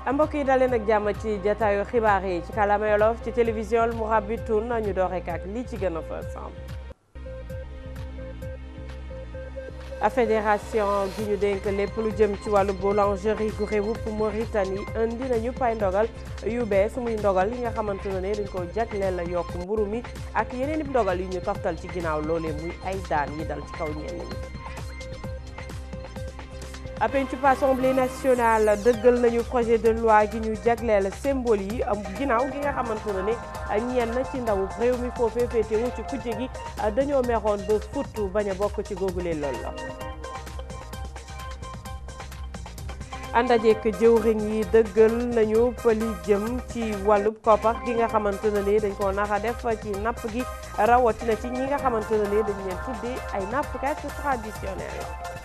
mbokk yi daleen ak jàmm ci jataayu xibaar yi ci kàllaama Wolof ci télévision Mourabitoun ñu door rek ak lii ci gën a fës fédération gi ñu dénk lépp lu jëm ci wàllu boulangerie gu réewup Mauritanie indi nañu pay ndogal yu bees muy ndogal yi nga xamante ne dañ ko jagleel la yokk mburu mi ak yeneen i ndogal yu ñu toftal ci ginnaaw loolee muy ay daan yi dal ci kaw ñenn ñi. pencub assemblée nationale dëggal nañu projet de loi gi ñu jagleel symbole yi ginnaaw gi nga xamante ne ñenn ci ndawu réew mi foofee féetewu ci kujje gi dañoo meexoon ba futtu bañ a bokk ci googule lool la àndajeek jëwriñ yi dëggal nañu li jëm ci wàllub koppar gi nga xamante ne ni dañ ko naxa def ci napp gi rawatina ci ñi nga xamante ne ni dañ leen tuddee ay nappkat traditionnel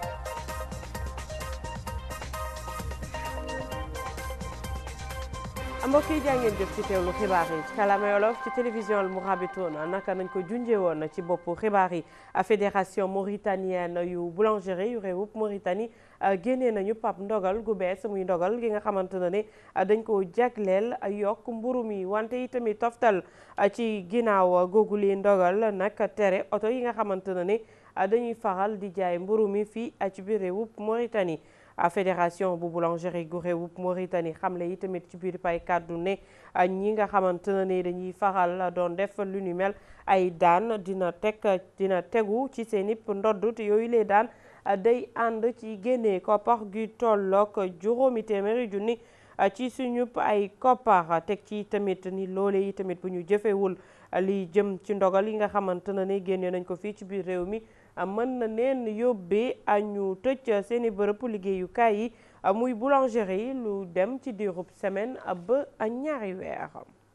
mbokk yi jaa ngeen jëf ci teewlu xibaar yi ci kàllaama Wolof ci télévision Mourabitoun naka nañ ko junjee woon ci boppu xibaar yi fédération mauritanienne yu boulangerie yu réewup Mauritanie génnee nañu pap ndogal gu bees muy ndogal gi nga xamante ne ne dañ ko jagleel yokk mburu mi wante itamit toftal ci ginnaaw googu li ndogal nag tere oto yi nga xamante ne ne dañuy faral di jaay mburu mi fii ci biir réewup Mauritanie fédération bu boulangerie gu réewup Mauritanie xamle yi tamit ci biir pay kàddu ne ñi nga xamante ne dañuy faral doon def lu ni mel ay daan dina teg dina tegu ci seen ip ndodd te yooyu lee daan day ànd ci génnee koppar gi tolloog juróomi téeméeri junni ci suñu ay koppar teg ci tamit ni loole yi tamit bu ñu jëfewul li jëm ci ndogal yi nga xamante ne génne nañ ko fii ci biir réew mi mën na neen yóbbee ñu tëj seeni bërëb liggéeyukaay yi muy boulangerie lu dem ci diirub semaine ba ñaari weer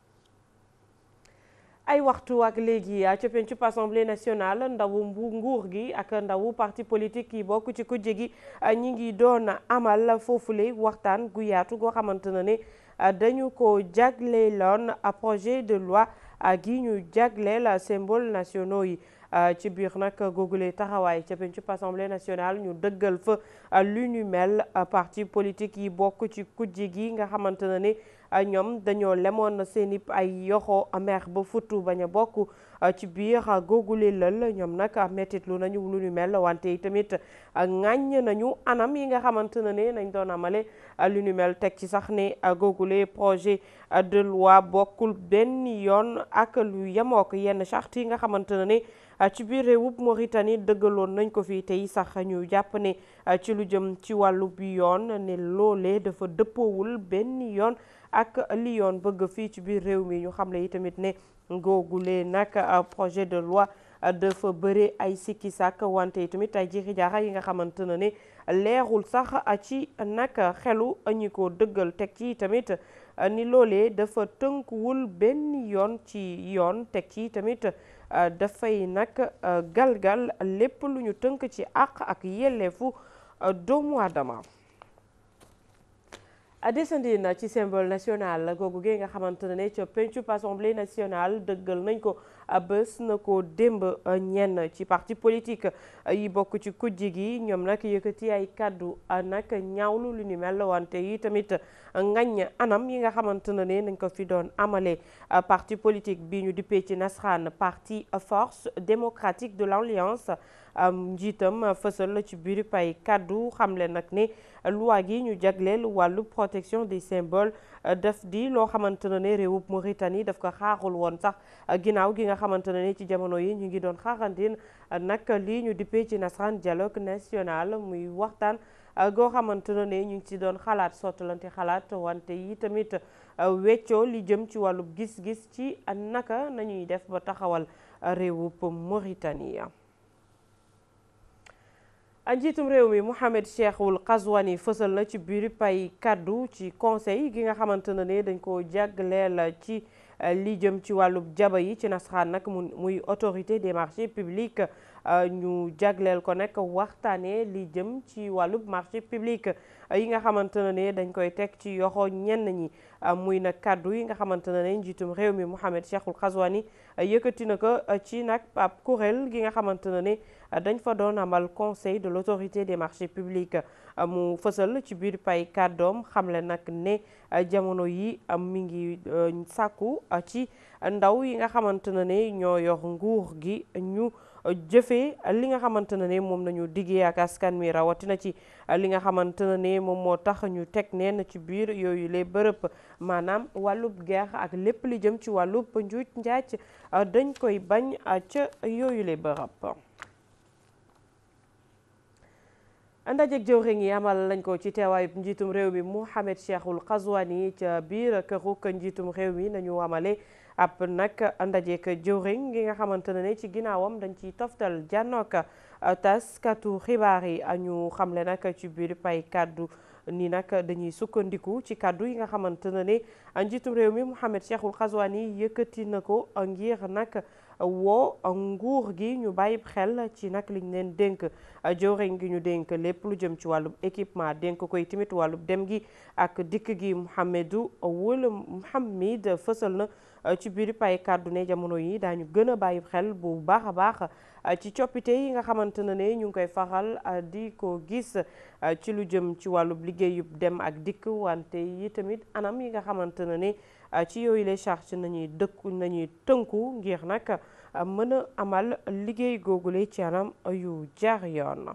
ay waxtu ak léegi ca pencub assemblée nationale ndawu mbu nguur gi ak ndawu parti politique yi bokk ci kujje gi ñi ngi doon amal foofule waxtaan gu yaatu goo xamante ne ne dañu ko jagleeloon projet de loi gi ñu jagleel symbole nationaux yi ci biir nag googule taxawaay ca pencub assemblée nationale ñu dëggal fa lu ñu mel parti politique yi bokk ci kujje gi nga xamante ne ne ñoom dañoo lemoon seeni ay yoxo mer ba futtu bañ a bokk ci biir googule lël ñoom nag mettit lu nañu lu ñu mel wante yi tamit ŋàññ nañu anam yi nga xamante ne ne nañ doon amale lu ñu mel teg ci sax ne googule projet de loi bokkul benn yoon ak lu yemook yenn charte yi nga xamante ne ne ci biir réewub Mauritanie dëggaloon nañ ko fii tey sax ñu jàpp ne ci lu jëm ci wàllu bi yoon ne loolee dafa dëppoowul benn yoon ak li yoon bëgg fii ci biir réew mi ñu xam le yi tamit ne ngoogulee nag projet de loi dafa bëre ay sikki sàkk wante yi tamit ay jiixi jaaxa yi nga xamante ne ne leerul sax ci nag xelu ñi ko dëggal teg ci tamit ni loolee dafa tënkuwul benn yoon ci yoon teg ci tamit dafay nag galgal lépp lu ñu tënk ci àq ak yelleefu doomu aadama desandi na ci symbole national googu gi nga xamante ne ca pencub assemblée nationale dëggal nañ ko bés na ko démb ñenn ci parti politique yi bokk ci kujji gi ñoom nag yëkkati ay kàddu nag ñaawlu lu ni mel wante yi tamit ngañ anam yi nga xamante ne nañ ko fi doon amale parti politique bi ñu dippee ci nasraan parti force démocratique de l'alliance njiitam fësal ci biir pay kàddu xamle nag ne loi gi ñu jagleel wàllu protection des symboles daf di loo xamante ne réewub Mauritanie daf ko xaarul woon sax ginnaaw gi nga xamante ne ci jamono yi ñu ngi doon xaarandin nag lii ñu dippee ci nasaraan dialogue national muy waxtaan goo xamante ne ñu ngi ci doon xalaat sottalante xalaat wante yi tamit weccoo li jëm ci wàllub gis-gis ci naka nañuy def ba taxawal réewub Mauritanie njiitum réew mi Mohamed Cheikhul Qazwani fësal na ci biir pay kaddu ci conseil gi nga xamante ne dañ ko jagleel ci li jëm ci wàllub jaba yi ci nasaraan nag muy autorité des marchés publics ñu jagleel ko nag waxtaanee li jëm ci wàllub marché public yi nga xamante ne dañ koy teg ci yoxo ñenn ñi muy nag kàddu yi nga xamante ne njiitum réew mi Mouhamed Cheikhul Ghazouani yëkkati na ko ci nag ab kuréel gi nga xamante ne dañ fa doon amal conseil de l'autorité des marchés publics mu fësal ci biir pay kàddoom xamle nag ne jamono yi mi ngi sàkku ci ndaw yi nga xamante ne ñoo yor nguur gi ñu jëfee li nga xamante ne moom nañu diggee ak askan mi rawatina ci li nga xamante ne moom moo tax ñu teg neen ci biir yooyu les bërëb maanaam wàllub guerre ak lépp li jëm ci wàllub njuuj njaaj dañ koy bañ ca yooyu les bërëb ndajeg jëwriñ yi amal lañ ko ci teewaayub njiitum réew mi Mouhamed Cheikhul Ghazouani ca biir këruk njiitum réew mi nañu amale ab nag ndajeek jëwriñ gi nga xamante ne ci ginnaawam dañ ciy toftal jànnook taskatu xibaar yi ñu xamle nag ci biir pay kàddu ni nag dañuy sukkandiku ci kàddu yi nga xamante ne njiitum réew mi Mouhamed Cheikhul Ghazouani yëkkati na ko ngir nag woo nguur gi ñu bàyyi xel ci nag liñ leen dénk jëwriñ gi ñu dénk lépp lu jëm ci wàllub équipement dénk koy tamit wàllub dem gi ak dikk gi Mouhamedou Wul Mouhamed fësal na ci biir pay kàddu ne jamono yi daañu gën a bàyyi xel bu baax a baax ci coppite yi nga xamante ne ñu ngi koy faral di ko gis ci lu jëm ci wàllub liggéeyub dem ak dikk wante yi tamit anam yi nga xamante ne ne ci yooyu les charges nañuy dëkku nañuy tënku ngir nag mën a amal liggéey googule ci anam yu jaar yoon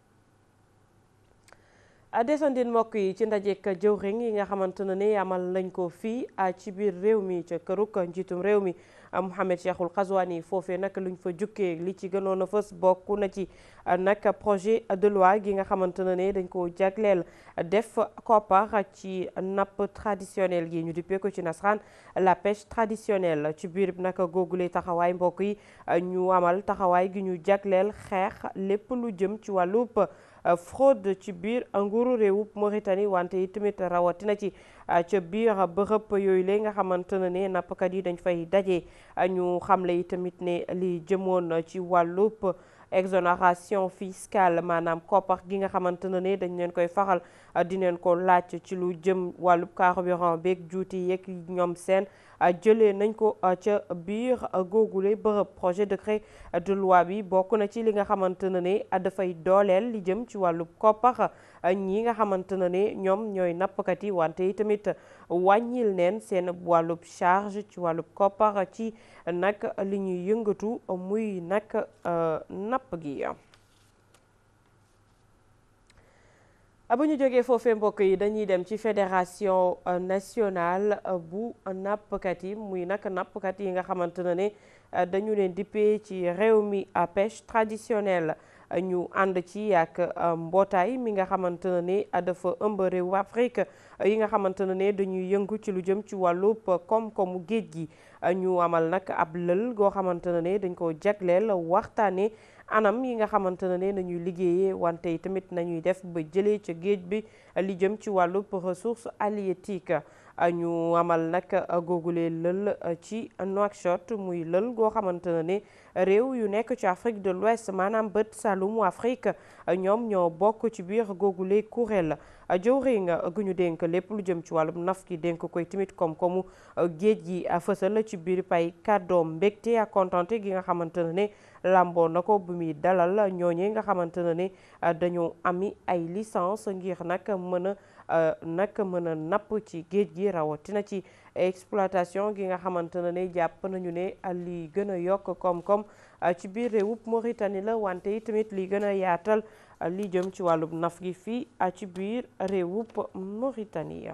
desandin mbokk yi ci ndajek jëwriñ yi nga xamante ne ni amal nañ ko fii ci biir réew mi ca këruk njiitum réew mi Mouhamed Cheikhul Ghazouani foofee nag luñ fa jukkee li ci gënoon a fës bokk na ci nag projet de loi gi nga xamante ne ne dañ ko jagleel def koppar ci napp traditionnel gi ñu dippee ko ci nasaraan la pêche traditionnelle ci biir nag googule taxawaay mbokk yi ñu amal taxawaay gi ñu jagleel xeex lépp lu jëm ci wàllub fraude ci biir nguuru réewub Mauritanie wante yi tamit rawatina ci ca biir bërëb yooyu la nga xamante ne ne nappkat yi dañ fay daje ñu xamle yi tamit ne li jëmoon ci wàllub exonération fiscale maanaam koppar gi nga xamante ne ne dañ leen koy faxal di leen ko laaj ci lu jëm wàllub carburant beeg juuti yeeg ñoom seen jëlee nañ ko ca biir googule bërëb projet décret de loi bi bokk na ci li nga xamante ne ne dafay dooleel li jëm ci wàllub koppar ñi nga xamante ne ne ñoom ñooy nappkat yi wante yi tamit wàññil neen seen wàllub charge ci wàllub koppar ci nag li ñuy yëngatu muy nag napp gi bu ñu jógee foofee mbokk yi dañuy dem ci fédération nationale bu nappkat yi muy nag nappkat yi nga xamante ne ne dañu leen dippee ci réew mi pêche traditionnelle ñu ànd ci ak mbootaay mi nga xamante ne ne dafa ëmb réew Afrique yi nga xamante ne ne dañuy yëngu ci lu jëm ci wàllub koom-koomu géej gi ñu amal nag ab lël goo xamante ne ne dañ ko jagleel waxtaane anam yi nga xamante ne nañuy liggéeyee wante yi tamit nañuy def ba jëlee ca géej bi li jëm ci wàllub ressource halieutique ñu amal nag googule lël ci Nouakchott muy lël goo xamante ne ne réew yu nekk ci Afrique de l'Ouest maanaam bët sàllumu Afrique ñoom ñoo bokk ci biir googule kuréel jëwriñ gu ñu dénk lépp lu jëm ci wàllum naf gi dénk koy tamit koom-koomu géej gi fësal ci biir pay kàddoom mbégte ak kontaante gi nga xamante ne ne làmboo na ko bu muy dalal ñooñee nga xamante ne ne dañoo ami ay licence ngir nag mën a nag mën a napp ci géej gi rawatina ci exploitation gi nga xamante ne ne jàpp nañu ne li gën a yokk koom-koom ci biir réewub Mauritanie la wante yi tamit li gën a yaatal li jëm ci wàllub naf gi fii ci biir réewub Mauritanie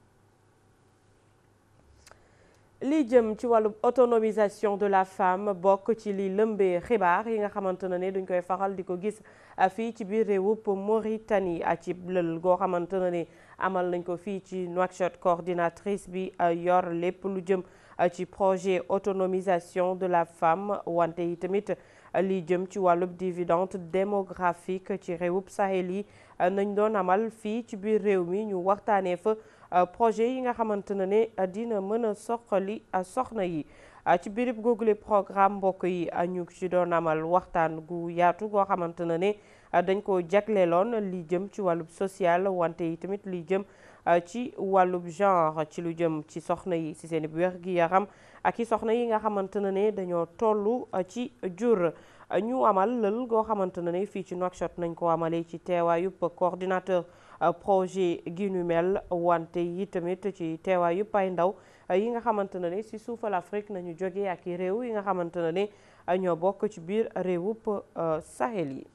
li jëm ci wàllub autonomisation de la femme bokk ci li lëmbee xibaar yi nga xamante ne duñ koy faral di ko gis fii ci biir réewub Mauritanie ci lël goo xamante ne amal nañ ko fii ci Nouakchott coordinatrice bi yor lépp lu jëm ci projet autonomisation de la femme wante yi tamit li jëm ci wàllub dividende démographique ci réewub Sahel yi nañ doon amal fii ci biir réew mi ñu waxtaanee fa projet yi nga xamante ne ne dina mën a soxali soxna yi ci birib googule programme mbokk yi ñu ci doon amal waxtaan gu yaatu goo xamante ne ne dañ ko jagleeloon li jëm ci wàllub social wante yi tamit li jëm ci wàllub genre ci lu jëm ci soxna yi ci seen wér gi yaram ak i soxna yi nga xamante ne ne dañoo toll ci jur ñu amal lël goo xamante ne ne fii ci Nouakchott nañ ko amalee ci teewaayub coordinateur projet gi nu mel wante yi tamit ci teewaayub ay ndaw yi nga xamante ne ne si suufal Afrique nañu jógee ak i réew yi nga xamante ne ne ñoo bokk ci biir réewub Sahel yi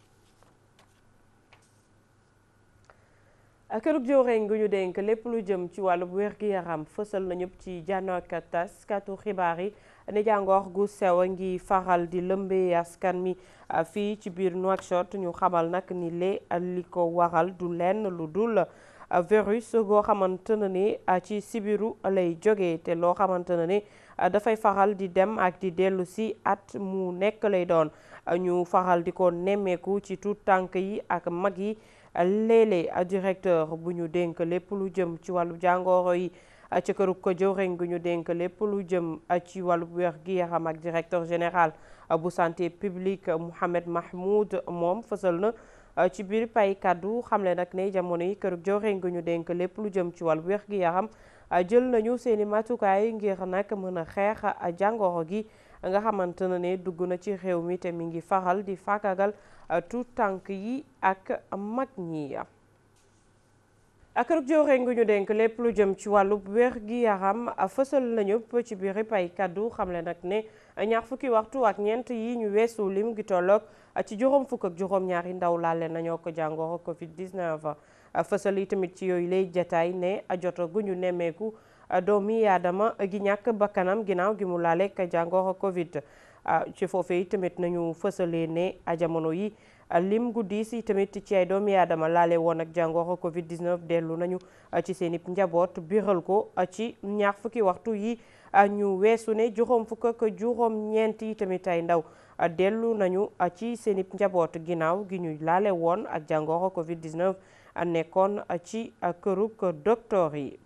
kërug jëwriñ gu ñu dénk lépp lu jëm ci wàllub wér-gi-yaram fësal na ñëpp ci jànnook taskatu xibaar yi ne jàngoor gu sew a ngi faral di lëmbee askan mi fii ci biir Nouakchott ñu xamal nag ni lee li ko waral du lenn lu dul virus goo xamante ne ni ci sibiru lay jógee te loo xamante ne ni dafay faral di dem ak di dellu si at mu nekk lay doon ñu faral di ko nemmeeku ci tuut tànk yi ak mag yi léeg-léeg directeur bu ñu dénk lépp lu jëm ci wàllu jàngoro yi ci kërug ko jëwriñ gu ñu dénk lépp lu jëm ci wàllu wér gi yaram ak directeur général bu santé publique Mouhamed Mahmoud moom fësal na ci biir pay kaddu xamle nag ne jamono yi kërug jëwriñ gu ñu dénk lépp lu jëm ci wàllu wér gi yaram jël nañu seeni matukaay ngir nag mën a xeex jàngoro gi nga xamante ne ne dugg na ci réew mi te mi ngi faral di fàkkagal tout tànk yi ak mag ñi ak kërug jëwriñ gu ñu dénk lépp lu jëm ci wàllu wér gi yaram fësal nañu ci biir pay kaddu xamle nag ne ñaar fukki waxtu ak ñeent yi ñu weesu lim gi tolloog ci juróom fukk ak juróom ñaari ndaw laale nañoo ko jàngoro Covid 19 fësal yi tamit ci yooyu lay jataay ne joto gu ñu nemmeeku doomi aadama gi ñàkk bakkanam ginnaaw gi mu laale ak jàngoro Covid ci foofee yi tamit nañu fësalee ne jamono yi lim guddi si tamit ci ay doomi aadama laale woon ak jàngoro Covid 19 dellu nañu ci seen i njaboot biral ko ci ñaar fukki waxtu yi ñu weesu ne juróom fukk ak juróom ñeent yi tamit ay ndaw dellu nañu ci seen i njaboot ginnaaw gi ñu laale woon ak jàngoro Covid 19 nekkoon ci kërug docteur yi.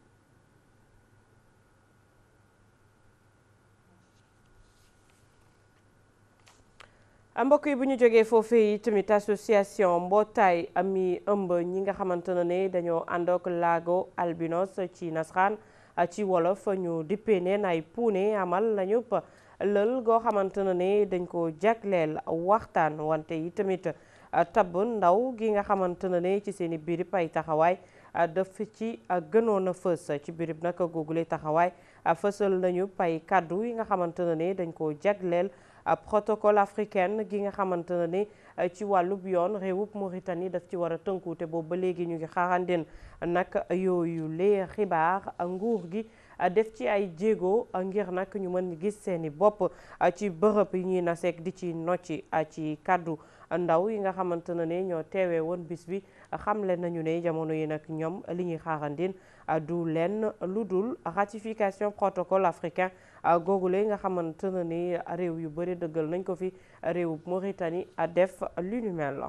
mbokk yi bu ñu jógee foofee yi tamit association mbootaay ami ëmb ñi nga xamante ne ne dañoo ànd ak laago albinos ci nasaraan ci wolof ñu dippee neen ay puune amal nañu lël goo xamante ne ne dañ ko jagleel waxtaan wante yi tamit tabb ndaw gi nga xamante ne ne ci seen i birib ay taxawaay daf ci gënoon a fës ci birib nag googule taxawaay fësal nañu pay kàddu yi nga xamante ne ne dañ ko jagleel protocole africaine gi nga xamante ne ni ci wàllub yoon réewub Mauritanie daf ci war a tënku te boobu ba léegi ñu ngi xaarandeen nag yooyu lee xibaar nguur gi def ci ay jéego ngir nag ñu mën gis seeni bopp ci bërëb yi ñuy naseek di ci nocci ci kàddu ndaw yi nga xamante ne ne ñoo teewee woon bis bi xamle nañu ne jamono yi nag ñoom li ñuy xaarandeen du lenn lu dul ratification protocole africain googule nga xamante ne ni réew yu bëri dëggal nañ ko fi réewub Mauritanie def lu ñu mel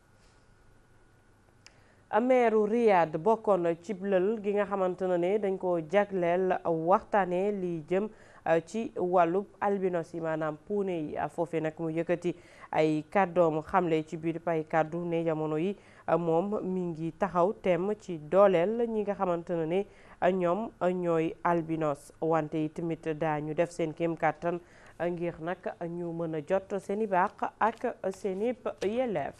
la meeru Riyad bokkoon ci lël gi nga xamante ne ne dañ ko jagleel waxtaanee li jëm ci wàllub albinos yi maanaam puune yi foofee nag mu yëkkati ay kàddoom xamle ci biir ay kàddu ne jamono yi moom mi ngi taxaw tem ci dooleel ñi nga xamante ne ne ñoom ñooy albinos wante yi tamit daañu def seen kéem kàttan ngir nag ñu mën a jot seeni baax ak seeni yelleef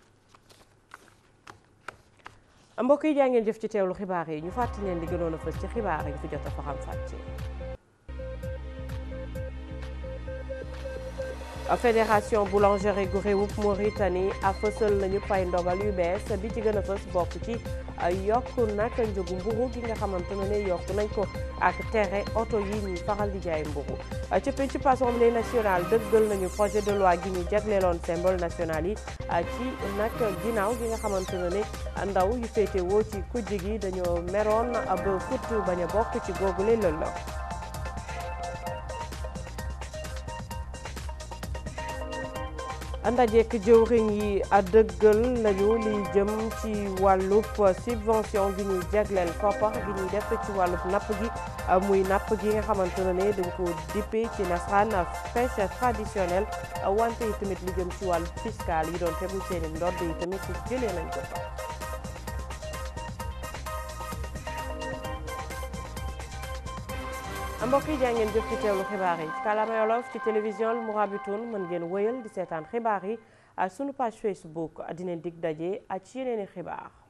mbokk yi jaa ngeen jëf ci teewlu xibaar yi ñu fàttali leen li gënoon a fës ci xibaar yi fi jot a fa xam fàcce fédération boulangerie gu réewub Mauritanie a fësal nañu pay ndogal yu bees bi ci gën a fës bokk ci yokk nag njëgu mburu gi nga xamante ne yokk nañ ko ak tere oto yi ñuy faral di jaay mburu ca penc assemblée nationale dëggal nañu projet de loi gi ñu jagleeloon symbole national yi ci nag ginnaaw gi nga xamante ne ndaw yu féete woo ci kujj gi dañoo meroon ba fut bañ a bokk ci googule lël ndajeek jëwriñ yi dëggal nañu li jëm ci wàllub subvention gi ñuy jagleel koppar gi ñuy def ci wàllub napp gi muy napp gi nga xamante ne dañ ko dippee ci nasaraan pêche traditionnelle wante yi tamit li jëm ci wàllu fiscal yi doon tegu seeni ndodd yi tamit jëlee nañ ko fa mbokk yi jaa ngeen jëf ci teewlu xibaar yi ci kàllaama Wolof ci télévision Mourabitoun mën ngeen wëyal di seetaan xibaar yi sunu page Facebook dinañ dig daje ak ci yeneen i xibaar